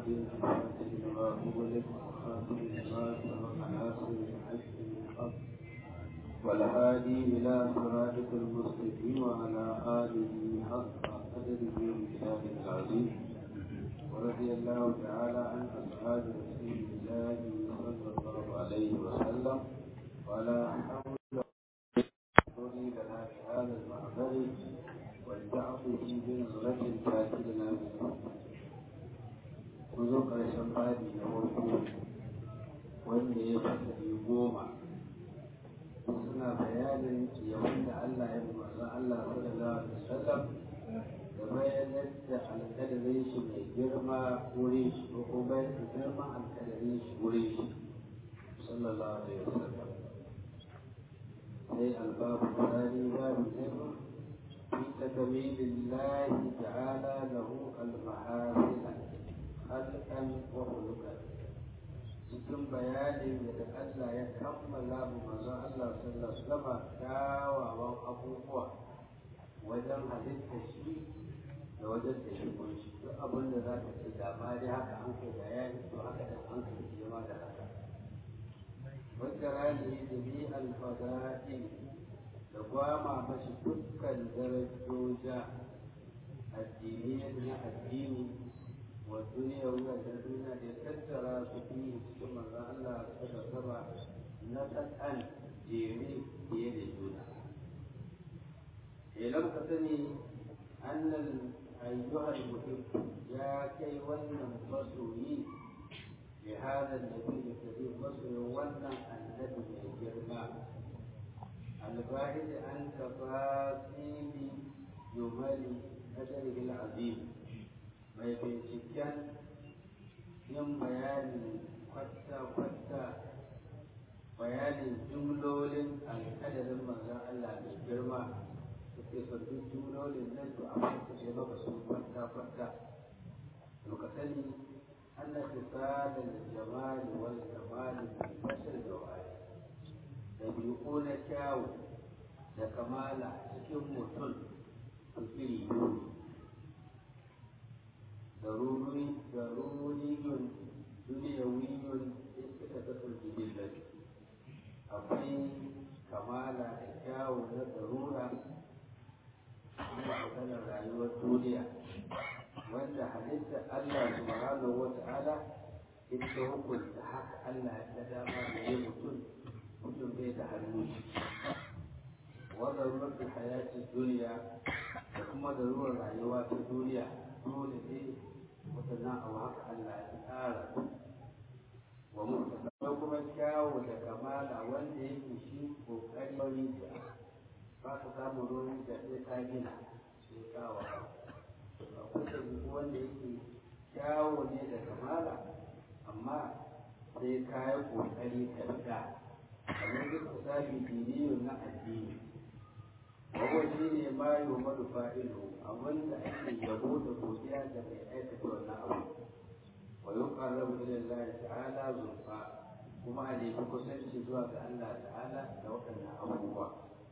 الحق الفاتح لما أغلق وخاتم لما سبق ناصر الحق بالحق والهادي إلى صراطك المستقيم وعلى آله حق قدره ومقداره العظيم ورضي الله تعالى عن أصحاب رسول الله صلى الله عليه وسلم ولا حول لنا بهذا المعبر والتعطف بنظرة كاتبنا منه kuzo ƙarshen babi na farko wanda ya fasari goma suna bayanin yawan da Allah ya umarza Allah sallallahu alaihi wasallam da bayanar da alƙadarin shi mai girma wurin shi ko kuma bayan da girman alƙadarin shi wurin shi sallallahu alaihi wasallam sai albabu tsari babu zai في تكميل الله تعالى له المحاسن خلقا وخلقا cikin bayanin da Allah ya kammala mu manzon Allah sallallahu alaihi wasallam kyawawan abubuwa wajen halitta shi da wajen da shi kunshi duk abin da za ka ce da ma dai haka an kai bayani to haka da an kai shi ma da haka wanda rani da bi alfada'i da gwama mashi dukkan darajoja addini na addini wa duniya wuya da duniya da tattara su fi cikin manzan Allah suka saba na tsakan jere fiye da juna. Idan ka sani annan ayyuhar mutum ya kai wannan masoyi bi hada nabi da kare masoyin wannan annabi mai girma الباحث عن تفاصيل جمل قدره العظيم mai binciken yin bayanin kwata-kwata bayanin jumlolin alkadarin manzan Allah mai girma da ke sabbin jumlolin nan to a wata ce maka sun kwata-kwata to ka sani Allah ta sada da jamali wal jamali mai bashar da wani ɗabi'u na kyawu da kamala cikin mutum su iri biyu daruriyun duniyawiyun iska ta turbi billahi akwai kamala da kyawu na darura na maganar rayuwar duniya wanda halitta Allah subhanahu wa ta'ala ita hukunta haka Allah ya dama da yi mutum mutum bai da hannu wadda ruwan hayati duniya da kuma da ruwan rayuwa ta duniya dole ne waɗannan abu haka Allah ya tsara wa mutum kuma kyawu da kamala wanda yake shi kokari wani da ba ka samu ruwan da sai ka gina sai kawo akwai da wanda yake kyawu ne da kamala amma sai ka yi kokari ka riga kamar duk misali diniyun na addini wawa shi ne ma yi wa manufa ilu abinda ake yabo da godiya da mai aikata wannan abu wa yi ƙarrabu ila Allah ta'ala zurfa kuma a nemi kusanci zuwa ga Allah ta'ala da waɗannan abubuwa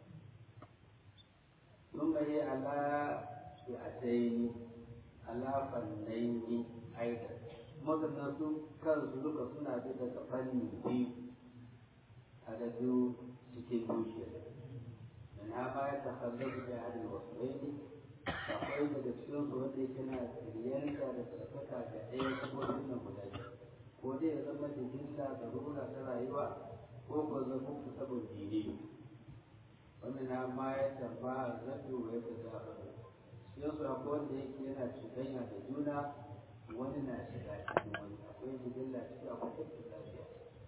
sun yi ala ya ataini ala fannaini aidan waɗannan su kansu duka suna bi daga fanni biyu adadu cikin dukiyar min ha ma ya takhallabu bi ahli wasfaini akwai daga cikin su wanda yake na riyanta da tsarkaka ga ɗaya kuma sunan guda ko dai ya zama da jinsa da rura ta rayuwa ko ko zama ku sabon dini wannan na ma ya tamba zafi wa ya tazafa cikin su akwai wanda yake yana cuɗanya da juna wani na shiga cikin wani akwai jibilla ciki akwai tafi lafiya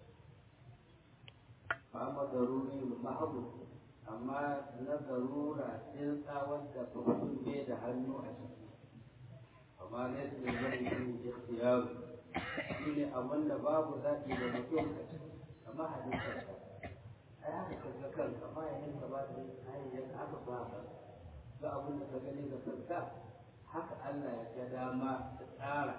amma daruri mahabu amma na darura sun tsawon da mutum bai da hannu a ciki amma ne su ne zai yi ikhtiyaru shi ne abin da babu zaɓi da mutum a ciki amma halittar ka ai haka ka ga kanka ma yayin ka ba da hanyar haka ba ka ga abin da ka gani ga kanka haka Allah ya ga dama ta tsara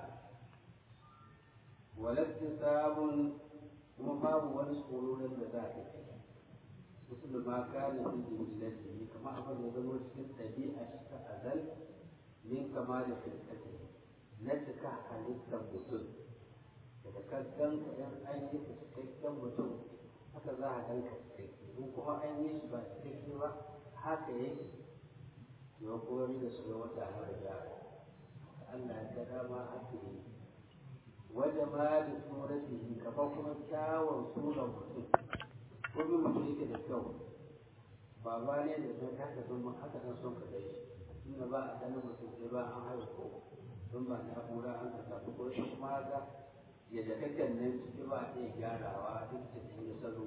walatti sabon kuma babu wani tsororin da za a yi wasu ma kana fi jimillati kama abin da zama cikin ɗabi'a shi ta azal min kama da firkati na cika halittar mutum daga kan yan an yi cikakken mutum haka za a ganka cikakke in kuma an yi shi ba cikakke ba haka yake yau kuma da su ga wata har da Allah ya ga dama haka yi wajen ma da suratihi kamar kuma kyawun sunan mutum kuma mutum yake da kyau baba ne da sun haka sun haka sun son ka dai inda ba a ganin mutum sai ba an haihu ko sun ba na kura an ka tafi ko shi kuma haka yadda kakan nan ciki ba a iya gyarawa duk da sun yi salo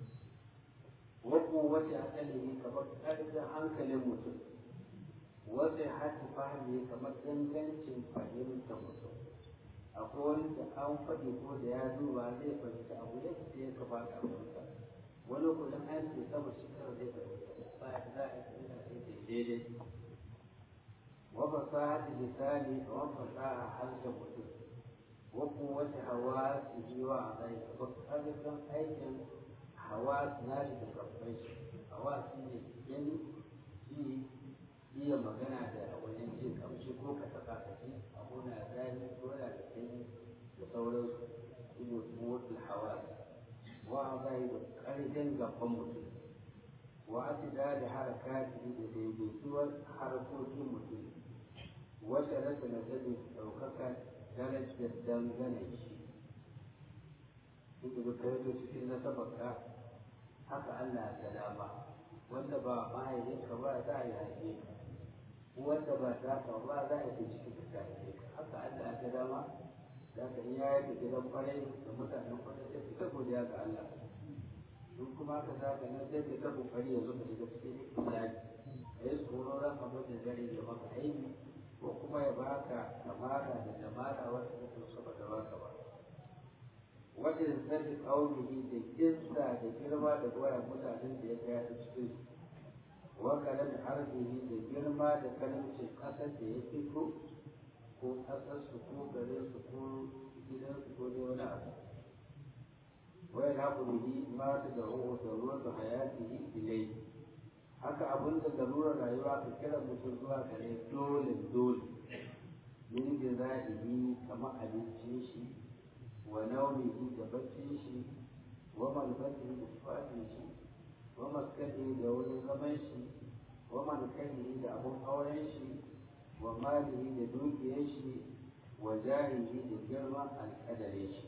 wako wace asali kamar ƙarfin hankalin mutum wace hati fahimi kamar ingancin fahimtar mutum akwai wani da an faɗi ko da ya duba zai fahimta abu yadda ya kamata a fahimta wani kudin an ce sama shi kawai zai fahimta ba za a yi daidai وفصاحة لساني وفصاحة حلق mutum وقوة حواسه وأعضائه فقدر أيضا حواس ناس تكفيش حواس ne gani ji iya magana da wajen jin kamshi ko ka taɓa ka ji abu na zani ko na da sanyi da sauransu ido motsin hawas wa zai da ƙarfin gaban mutum wa atida da harakati da daidaituwar harkokin mutum wata rasa na zane ɗaukaka darajar dangane shi inda ka yi cikin nasabarka haka Allah ta dama wanda ba mahaifinka ba za a yi haife ka wanda ba ta ka ba za a yi cikin ka haife ka haka Allah ta dama za ka iya yi gidan kwarai da mutanen kwarai sai ka godiya ga Allah in kuma ka za ka nan sai ka ta kokari yanzu ka shiga cikin ikhlasi ka yi tsoro ran abin da zai yi maka aiki ko kuma ya baka kamala da jamala wata kake so ba ta baka ba wajen zarri kaunihi da kinsa da girma da goya mutanen da ya gaya ta cikin wakalan arzihi da girma da kalamcin ƙasar da ya fito ko ƙasarsu ko garinsu ko gidansu ko ne wani abu wai na bihi ma ta da ruwa da ruwa da hayatihi ilai haka abin da larurar rayuwa ka kira mutum zuwa gare dole dole min da za'ihi kamar abincin shi wa naumihi da baccin shi wa malbatihi da tufafin shi wa maskani da wurin zaman shi wa mankanihi da abun auren shi wa malihi da dukiyar shi wa jahihi da girman alƙadarin shi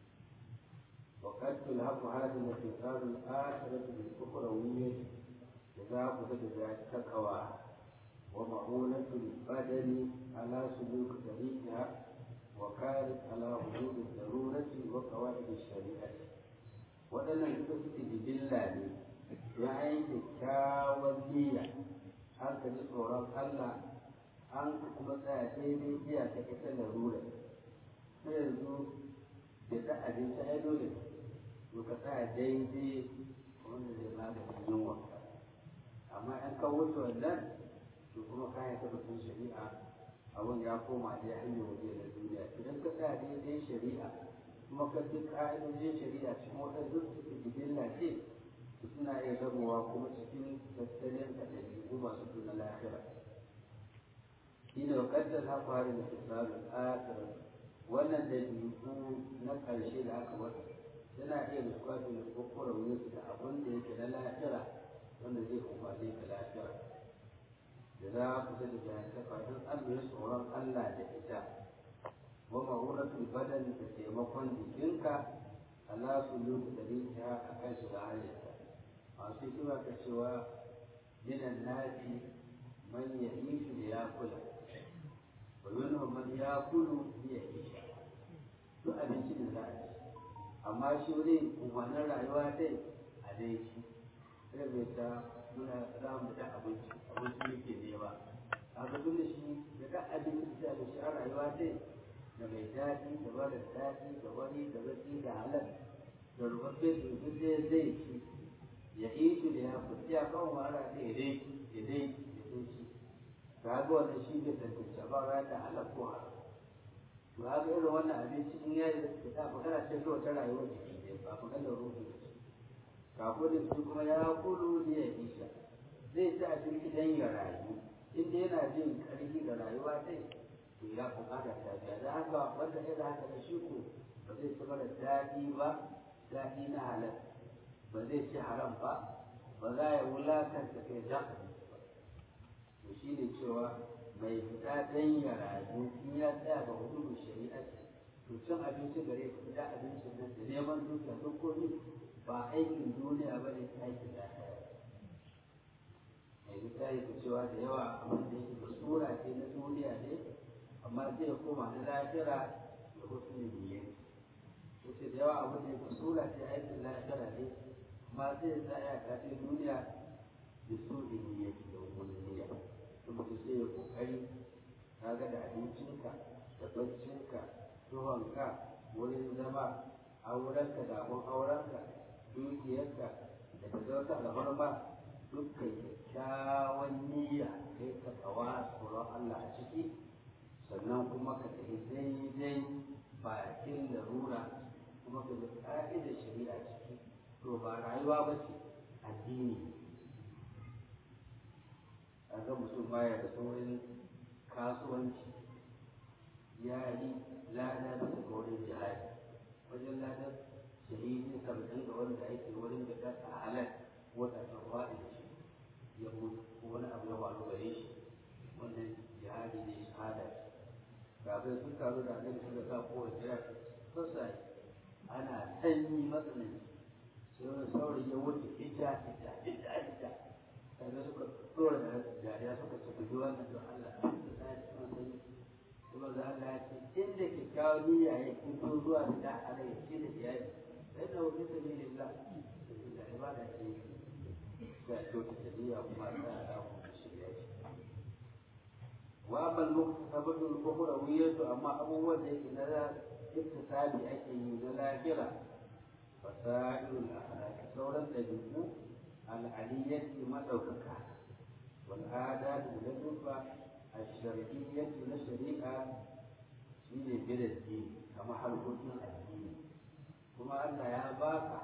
وقد تلحق هذه الانتصار الآخرة بالأخروية إذا قصد التقوى ومعونة البدن على سلوك طريقها وكانت على حدود الضرورة وقواعد الشريعة waɗannan duka suke jibilla ne ya yi kyakkyawan niyya an ka ji tsoron Allah an kuma tsaya daidai iya ta ita larura sai yanzu da ta abinci ai dole to ka tsaya daidai wanda zai maganin yunwa amma in ka wuce wannan to kuma ka yi tabbatin shari'a abin ya koma dai hanyar waje na duniya idan ka tsaya daidai shari'a kuma ka bi ka'idojin shari'a cikin waɗanda suke jibilla ce suna iya gamowa kuma cikin tattalin da ɗabi'u masu tuna lafiya shi ne wakasar na fara da tsarin asirin wannan ɗabi'u na ƙarshe da aka wata yana iya nutsuwa da nutsuwar wurinsu da abin da yake na lafiya wanda zai umarni ka lafiya da za ku da jahantaka don allah tsoron allah da ita wa ma'uratul badan da taimakon jikinka ala su lutu da rinta a kan shiga hanyarta masu hikima ka cewa minan nasi man ya ishu da ya kula wa minhum man ya kulu ya isha duk abinci da za a ci amma shi wurin umarnin rayuwa dai a dai shi sai mai ta muna za mu da abinci abinci yake nema a ga dole shi da da abinci da da shi a rayuwa dai da mai daɗi da mara daɗi da wani da baki da halal da rubabbe da duk zai zai ci ya yi shi da ya fi ya kawo mara da ya dai ya dai ya dai shi ga ga wannan shi bai tantance ba ra da halal ko haram to haka irin wannan abinci in ya yi da magana ce kawai ta rayuwar jiki ne ba maganar ruhi ba kafin su kuma ya kulu ne ya isha zai ci abinci don ya rayu inda yana jin karfi da rayuwa dai to ya bukata ta biya da haka wanda ya da haka da shi ko ba zai ci mara daɗi ba daɗi na halal ba zai ci haram ba ba za ya wulakanta kai da to shi ne cewa mai fita dan ya rayu in ya tsaya ga hukumar shari'a to cin abinci gare ka fita abincin nan da neman dukiya duk komai ba aikin duniya ba ne aikin lafiya mai littafi ta cewa da yawa abin da yake da sura ce na duniya ne amma zai koma na lafiya da wasu niyya yace da yawa abin da yake sura ce aikin lafiya ne amma zai tsaya ka ce duniya da su niyya da wani niyya kuma ta sai ya kokari kaga da abincinka da baccinka tuhonka wurin zama aurenka da abun aurenka dukiyarka da ka zauta alfarma dukkan kyakkyawan niyya kai ka kawa tsoron Allah a ciki sannan kuma ka tafi daidai bakin larura kuma ka bi ƙa'idar shari'a ciki to ba rayuwa ba ce addini a ga mutum baya da saurin kasuwanci ya yi lada da suka wurin jihadi wajen ladar shahidi saba'in ga wanda ake wurin da kasa halal wata tsawa da shi ya mutu ko wani abu ya faru gare shi wannan jihadi ne shahada kafin sun taru da annabi suka sa kowace jira sassa ana sanyi matsananci sai wani saurayi ya wuce ita ita ita ita kaga suka dora da jariya suka tafi duwa na don Allah da sai cikin sanyi kuma za Allah ya ce inda kyakkyawan niyya ya fito zuwa da da ala ya ce da iyali sai da wani sabilillah da ibada ce ga kyautata niyya kuma ta da ku shirya shi wa bal muktasabatu al-ukhrawiyyah amma abubuwan da yake na iktisabi ake yi na lahira fasailul akhlaq sauran dabi'u al-aliyyati madaukaka wal adat da dufa al-shar'iyyah na shari'a shine bidati kamar harkokin addini kuma Allah ya baka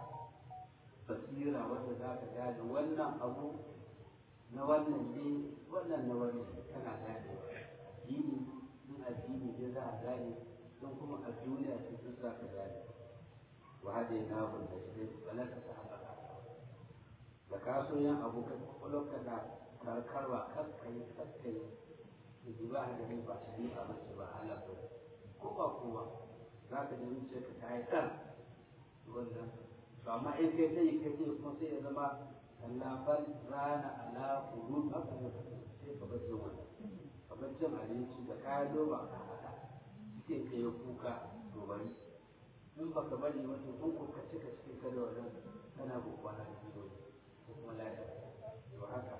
basira wanda za ka gane wannan abu na wannan ne wannan na wannan kana gane addini in addini ne za a gane don kuma a duniya ce sun za ka gane wa hade na hun da shi bala ka sa haka da ka so yin abu ka kwakwalwar ka na karkarwa kaskai kaskai da ji ba da ba shi a mace ba Allah ba ko ba kowa za ka ji ce ka ta yi ɗan wannan to amma in kai sai kai sai kuma sai ya zama Allah bal rana ala qulub haka ne sai ka bar jin wannan ka bar jin abinci da kayan noma ka hada cikin ka ya kuka to bari in baka bari wata kun ko ka cika cikin ka da wannan kana gobara da biyo ko kuma lafiya to haka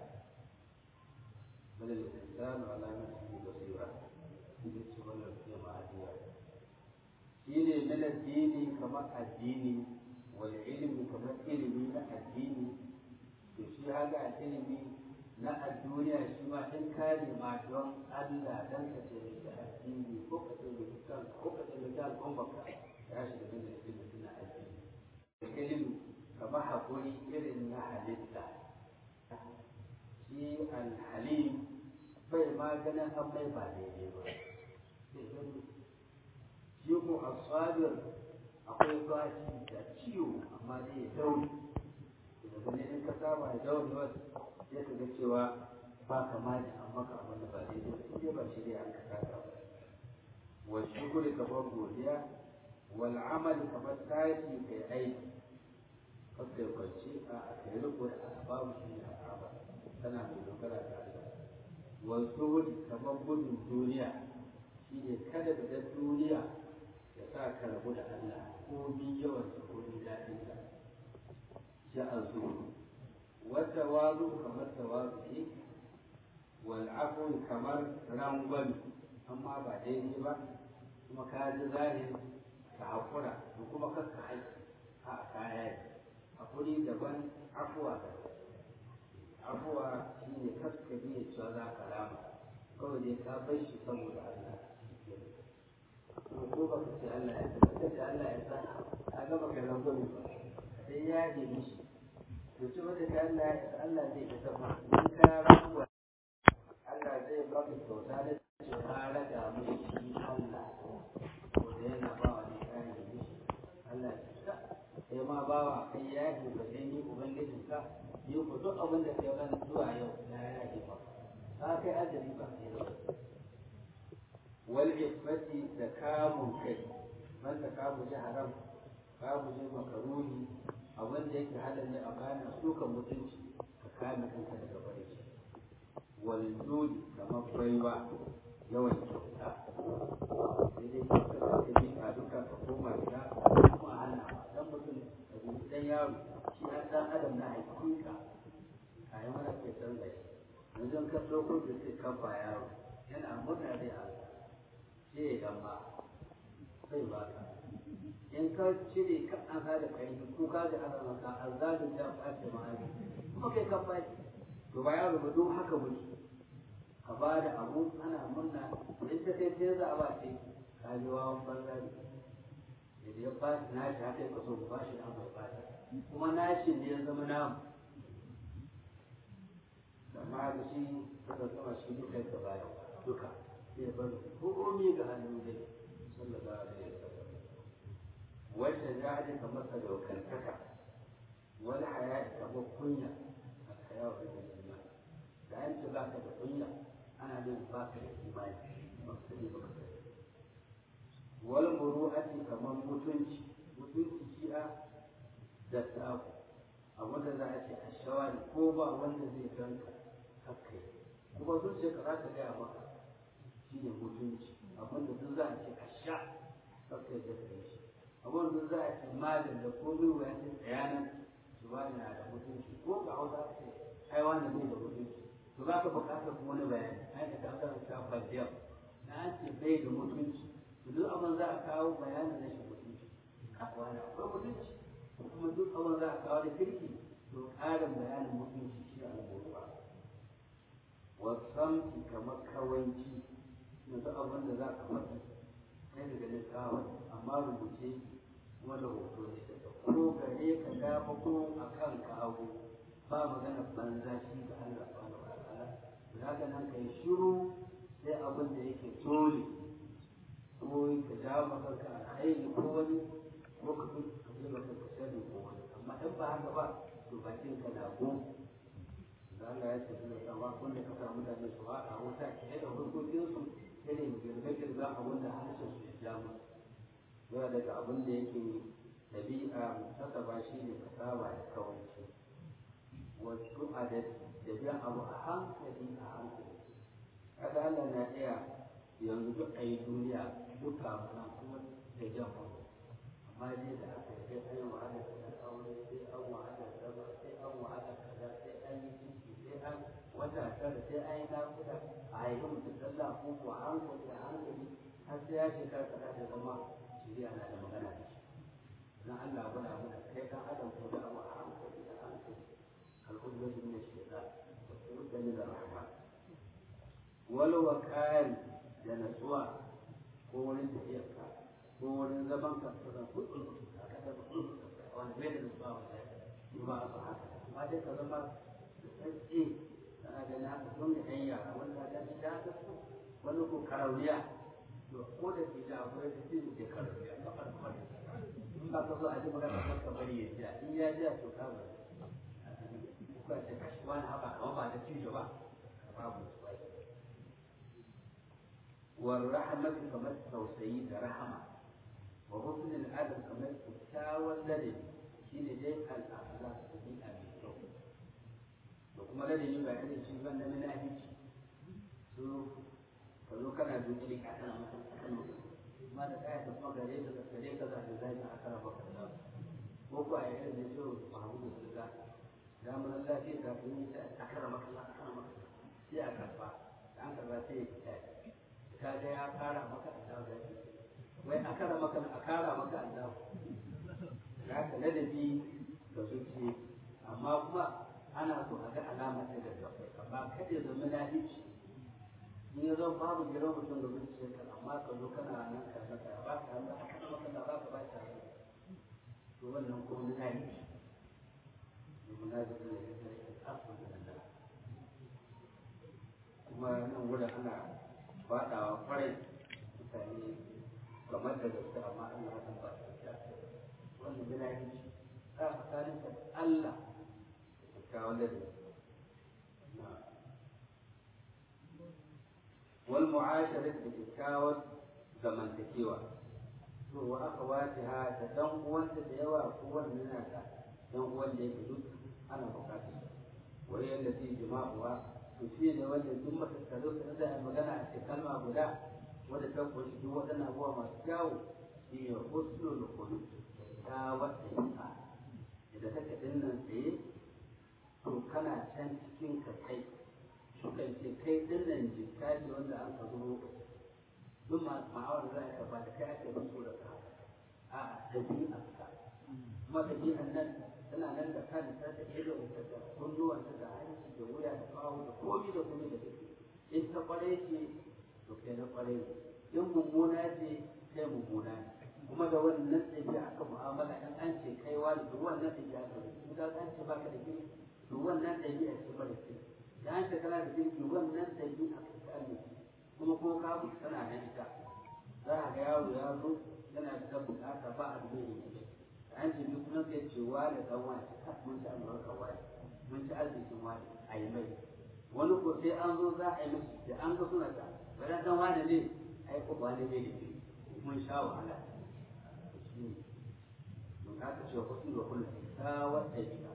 bal al-insanu ala nafsihi basira shi ce wannan ke ma'adiya shine min addini kamar addini wal ilmi kamar ilimi na addini to shi haka ilimi na duniya shi ma in ka nema don Allah dan ka taimaki addini ko ka taimaki kan ko ka taimaki al'ummarka ya shiga da ilimi na addini ilimi kamar hakuri irin na halitta shi alhalim bai maganin an bai ba daidai ba shi ko asabir akwai bashi da ciwo amma dai ya daure daga ne in ka saba da daure wasu sai ka ga cewa ba kama da an maka abin da ba daidai ba sai ba shi dai an ka saka ba wa shukuri kamar godiya wal amali kamar tashi kai aiki kakka yi kwanci a kai riko da asbabu shi ne asaba tana mai dogara da Allah wal zuhudi kamar gudun duniya shine kada da duniya ya sa ka rabu da Allah ko bi yawan sa ko bi daɗin sa ya azu wata wazu kamar tawazu wal afu kamar rangwami amma ba daidai ba kuma ka ji zahiri ka haƙura da kuma kakka haƙi a kaya ne haƙuri daban afuwa daban afuwa shine kakka biya cewa za ka rama kawai dai ka bar shi saboda Allah ko ba ka ce Allah ya sa ka ce Allah ya sa a gaba ka rabu ne ba sai ya yi mishi to ci wanda ka Allah ya sa Allah zai ka sama in ka rabu Allah zai baka kyauta da cewa ka raga mishi bawa kai ya yi ka sai ni ubangijin ka ni ku duk abin da kai ban zuwa yau na ya yi ba ka kai ajali ba sai da wal ifati da kamun kai man da ka guji haram ka guji makaruhi abin da yake halal ne a bayan sukan mutunci ka kame kanka daga bare shi wal judi kamar baiwa yawan kyauta sai dai kyauta da ta yi a duka ka koma gida kuma a hana dan mutum da gudu dan yaro shi an dan adam na hakika a yi mana ke canza shi yanzu ka ɗauko da sai kafa yaro yana murna dai a sai ya gamba sai ba ka in ka cire ka an sa da kai ko ka ga ana maka azalin da ba ta ma'ani kuma kai ka faɗi to ba yaro ba don haka muke ka ba da abu ana murna in ta kai sai za a ba ce ka ji wawan banza ne da ya ba shi nashi haka ya kaso ba shi an bai bata kuma nashi ne ya zama namu amma da shi kada zama shi duka da baya duka sai ya bar komai ga hannun dai sallallahu alaihi wasallam wacce za a ka masa daukantaka wani haya kamar kunya a kaya wa da da yanci ba ka da kunya ana jin ba ka da imani ba ka ne ba ka sani wal muru'ati kamar mutunci mutunci shi'a da tsaku abin da za a ce a shawari ko ba wanda zai ganka haka yi kuma zuciya ka za ta gaya maka shi ne mutunci abin da duk za a ce a sha haka yi da shi abin da za a ce malin da komai wuya ce tsayanan su ba na da mutunci ko ga hausa ce ai wanda bai da mutunci to za ka bukatar wani bayani ai da ka karanta fadiyar na an ce bai da mutunci to duk abin za a kawo bayanin na shi mutunci wani akwai mutunci kuma duk abin za a kawo da kirki to ƙarin bayanin mutunci shi a rubutuwa wasamti kamar kawanci yanzu abin da za ka faɗi kai daga littafin amma rubuce kuma da hoto ne ko gare ka dama ko a kan ka hagu ba magana banza shi ga Allah subhanahu wa ta'ala za ka nan kai shiru sai abin da yake dole ko ka jawo maka ka alkhairi ko wani ko ka fi ka fi maka ka sani ko wani amma in ba haka ba to bakin ka na gum da Allah ya ce da tsawa kun da ka sa mutane su haɗa wuta ke da hukuncin su irin girbe-girbe abin da harshen su ya ja musu yawa daga abin da yake ɗabi'a mutasaba shi ne ka saba da kawanci wasu adad da biyan abu a hankali a hankali kada Allah na iya yanzu duk a yi duniya duka muna kuma da jan wani amma dai da aka yi sai an yi wahala da aure sai an wahala zama sai an wahala kaza sai an yi ciki sai an wata tara sai an yi nakuda a yi mutum sallah ko ko a hankali a hankali har sai ya shekara kaza da zama shirya na da magana da shi dan Allah gwada mana kai kan adam ko da abu a hankali a hankali al'ummatu min ash-shaytan wa qurban min ar-rahman wal waqari da natsuwa ko wurin tafiyarka ko wurin zaman ka ka kudu ka kada kudu wani bai da natsuwa wallahi in ba a haka amma dai ka zama da tsatsi kana ganin haka don da ɗan yara wanda da shi da haka wani ko karauniya to ko da ke da akwai da shi ke karauniya ka farko in ba ka zo a ji magana kan ka bari ya jiya in ya jiya to ka bari ko ce kashi wani haka kamar ba da cijo ba babu tsai wa rahmatu kamar tausayi da rahama wa husnul adab kamar kyakkyawan ladabi shine dai al-akhlaq tabi'a mai kyau da kuma ladabi ba irin shi ban na munafici su ka zo kana zuci ka kana masa kano amma da kaya ta kuma gare ka gare ka za ta zai a kara baka da ko ko a irin da shi Muhammadu Sulga da mun lafiya ka kun yi a kara maka a kara maka sai a karba da an karba sai ya fita ka ga ya kara maka Allah da wai a kara maka a kara maka Allah ya ka ladabi ga zuci amma kuma ana so a ga alama ta da gaba amma kada ya zama lafiya in ya zama babu gidan mutum da zuciya ka amma ka zo kana nan ka saka ba ka hannu a kana maka da ba ka ba ta hannu to wannan ko na yi domin na zai da ya zai da asu da nan kuma nan wurin ana faɗawa kwarai mutane kamar da gaske amma Allah ya ba ta ta wannan yana yi ka tsakaninka da Allah da kyakkyawan ladabi wal mu'asharat da kyakkyawan zamantakewa to wa aka wace ha da dan uwanta da yawa ko wanda yana da dan uwan da yake duk ana bukatar wa yanda zai jima'uwa to shi ne wanda duk matattalo da da magana a cikin kalma guda wanda ta kunshi duk waɗannan abubuwa masu kyawu shi ne husnul khuluq ta wata yinka idan kake dinnan tsaye to kana can cikin ka kai sukan ce kai dinnan jikka ce wanda an ka zuro duk ma'awar za a ba da kai ake musu da ka a ɗabi'ar ka kuma ɗabi'ar nan tana nan da kan ta da idon ta da kunnuwan ta da hanci da wuya da kawo da komi da komi da take in ta kware ce to kai na kware ne in mummuna ce kai mummuna ne kuma da wannan ɗabi'a aka mu'amala in an ce kai wani da wannan ɗabi'a ka da in ka an ce baka da kirki to wannan ɗabi'a ce mara kirki da an ce kana da kirki wannan ɗabi'a ka ta amince kuma ko ka mutu tana nan ita za a ga yaro ya zo yana da bukata ba a da mai an ce duk nan kai ce wani dan wani ka mun ci albarka wani mun ci arzikin wani a yi mai wani ko sai an zo za a yi mashi da an ga suna ta bari dan wani ne ai ko wani bai da ke mun sha wahala shi ne don haka ce ko sun ga kullu ta wata jika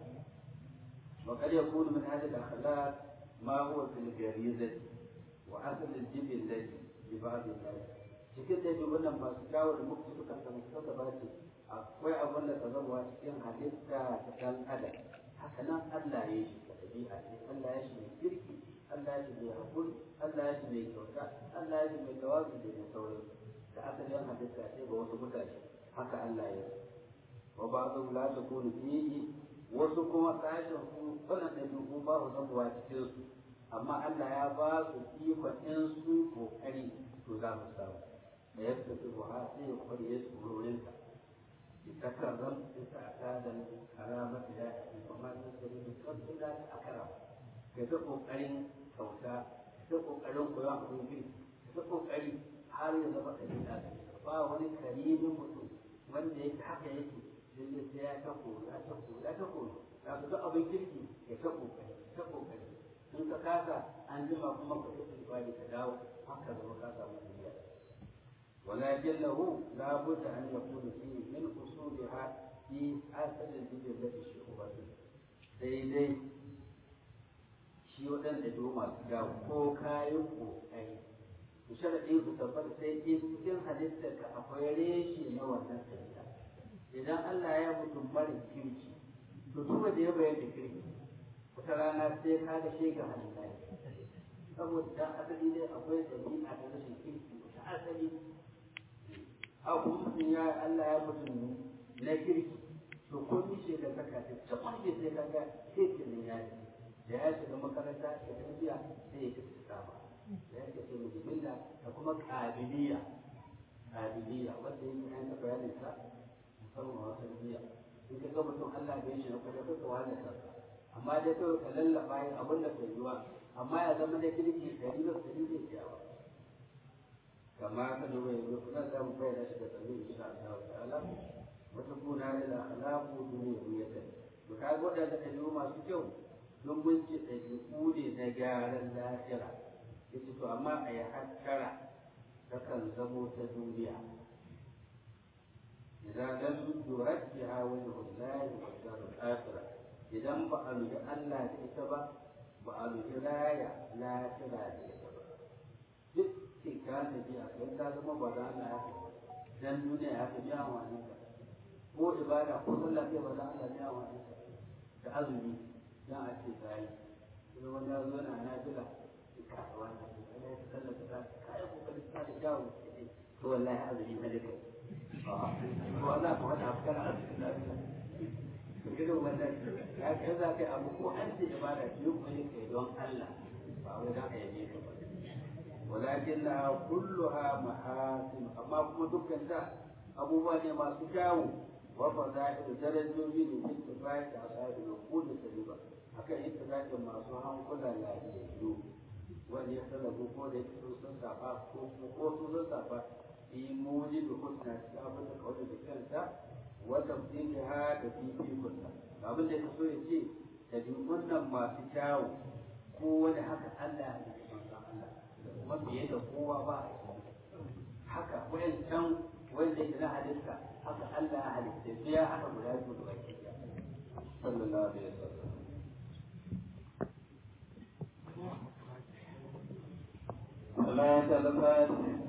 wa kad yakunu min hadhihi al-akhlaq ma huwa fil gharizati wa asl al-jibillati bi ba'd al cikin da wannan masu kawo da muku suka san suka ba ce akwai abin da ka zama cikin halitta ta ɗan adam haka nan Allah ya shi da ɗabi'a ce Allah ya shi mai kirki Allah ya shi mai haƙuri Allah ya shi mai kyauta Allah ya shi mai tawazu da mai sauran da asalin halitta ce ga wasu mutane haka Allah ya yi wa ba su la ta kunu fihi wasu kuma sashen su wannan ɗabi'u ba su zabuwa cikin su amma Allah ya ba su ikon in su kokari to za su samu da yadda su ha sai ya kwari ya su wurinsa تكرم هذا الكرامة لا وما تنسى من إلا أكرم كتبقوا قرين كوتا كتبقوا قرين قيام في كتبقوا قرين حال يزبط الإنسان فهو كريم mutum wanda yake haka yake lalle sai ya ta koya ta koya ta koya da ku ga abin kirki ya ta kokari ta kokari in ka kasa an jima kuma ka yi ibadi ka dawo haka zama ka samu duniya ولكن له لا بد أن يكون فيه من أصولها في أصل الجبلة الشعوبة daidai shi waɗanda do masu dawo ko kayan ƙoƙari ku sharaɗi ku tabbata sai in cikin halittar ka akwai reshe na wannan tafiya idan Allah ya mutum mara kirki to duk da ya bayar da kirki wata rana sai ka ga shega halitta saboda dan asali dai akwai ɗabi'a ta rashin kirki wata asali abu mutum ya Allah ya mutum na kirki to ko ni ce da saka ta ta kwanke sai ka ga sai ke ne ya yi da ya shiga makaranta ya tafiya sai ya tafi sama da ya ce mu jibilla da kuma kabiliya kabiliya wanda yake an ta bayanin sa musamman a wata biya in ka ga mutum Allah bai shi na kwaje ko ka wani sa amma dai kawai ka lallaba yin abin da ka yiwa amma ya zama da kirki dari da dari zai ciyawa كما كانوا يقولون لا مبين أشد إن شاء الله تعالى وتكون هذه الأخلاق دنيوية وكان قد هذا اليوم سكوا don mun ci ɗabi'u ne na gyaran lahira yace to amma a yi hattara ta kan zamo ta duniya idan lam yuraddiha wajhu Allah wa darul akhirah idan ba a nufi Allah da ita ba ba a nufi laya lahira da ita ba duk ka tafi a kai ta zama ba da Allah ya fi dan duniya ya fi biya wani ka ko ibada ko sallah kai ba da Allah ya wani ka da azumi dan a ce sai sai wani ya zo na nafila ka wani ka ya ta sallah ta kai kokari ka da jawo to wallahi azumi ne kai to Allah ko hada kana azumi da gidan wannan ya kai za kai abu ko an ce ibada ki yi kai don Allah ba wai dan a yabe ka ba ولكنها كلها محاسن أما كما دكان دا أبو بني ما سكاو وفضائل درجوجي لاتفاق أصحاب العقول السليمة haka ittifaqin masu hankula lafiyayyu wanda ya talabu ko da yake sun safa ko ko sun safa fi mujibi husna ta abin da kawai da kanta wa tafsiliha da fifikunta abin da ya so ya ce ɗabi'un nan masu kyawu ko wani haka Allah ya yi manzon Allah kuma fiye da kowa ba haka wayancan wanda yake na halitta haka Allah ya halitta biya haka guda biyu da baki sallallahu alaihi wasallam Allah ya